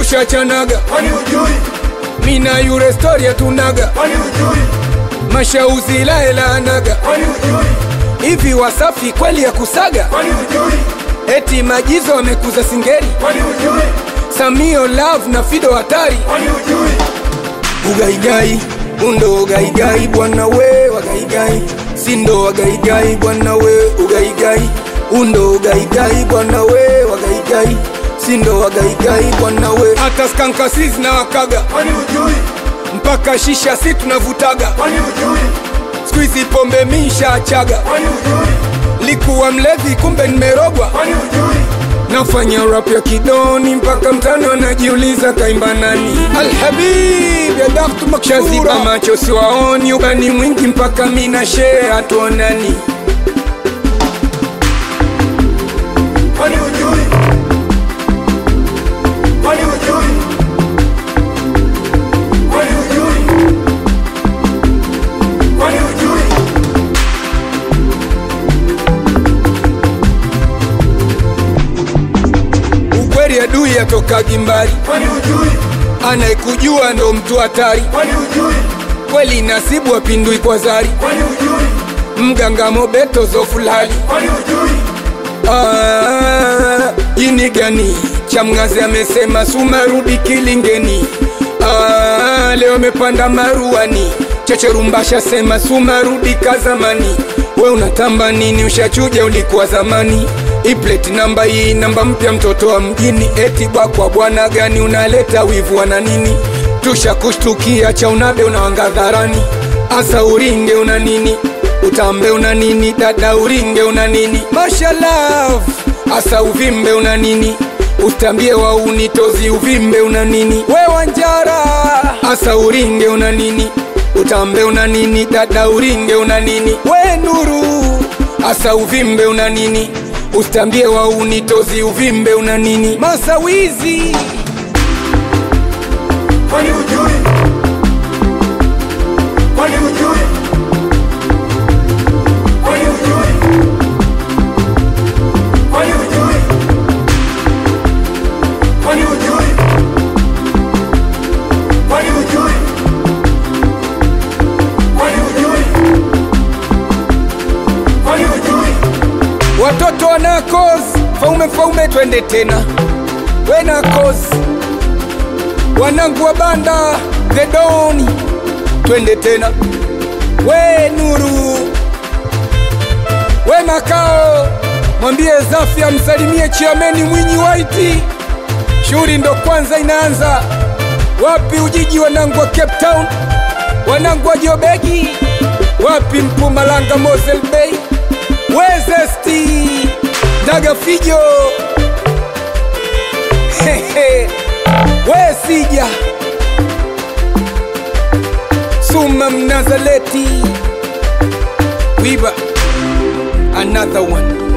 tushachanaga kwani ujui mina yure stori tunaga kwani ujui mashauzi laelaanaga kwani ujui hivi wasafi kweli ya kusaga kwani ujui eti majizo wamekuza singeli kwani ujui samio love na fido hatari kwani ujui ugaigai undo ugaigai bwana we wagaigai sindo wagaigai bwana we ugaigai undo ugaigai bwana we wagaigai sindo wagaigai bwana we hata skankasiz na wakaga kwani ujui mpaka shisha si tunavutaga kwani ujui skuizi pombe misha achaga kwani ujui likuwa mlevi kumbe nimerogwa kwani ujui nafanya rap ya kidoni mpaka mtano anajiuliza kaimba nani alhabib ya daktu makshaziba macho siwaoni ubani mwingi mpaka mina shee hatuonani kwani ujui kwani ujui kwani ujui kwani ujui ukweli adui atoka gimbari kwani ujui anayekujua ndo mtu hatari kwani ujui kweli nasibu apindui kwa zari kwani ujui mganga mobeto zofulali kwani ujui Ah, ini gani chamgazi amesema sumarudi kilingeni Ah, leo amepanda maruani checherumbasha sema sumarudi kazamani we unatamba nini ushachuja ulikuwa zamani ipleti namba hii namba mpya mtoto wa mjini eti bwakwa bwana gani unaleta wivu wana nini tushakushtukia cha unabe unawangadharani asa uringe una nini utambe una nini dada uringe una nini mashalaf asa uvimbe una nini utambie wa unitozi uvimbe una nini we wanjara asa uringe una nini utambe una nini dada uringe una nini we nuru asa uvimbe una nini utambie wa unitozi uvimbe una nini masawizi kwani ujui kwani ujui kwani ujui kwani ujui kwani ujui kwani ujui kwani ujui kwani ujui watoto wanakos faume faume twende tena wenakos wanangu wa banda thedoni twende tena we nuru we makao mwambie zafi amsalimie chiameni mwinyi waiti shughuli ndo kwanza inaanza wapi ujiji wanangu wa cape town wanangu wa jobegi wapi mpumalanga mosel bay wezesti daga fijo Hehe. we sija suma mnazaleti wiba another one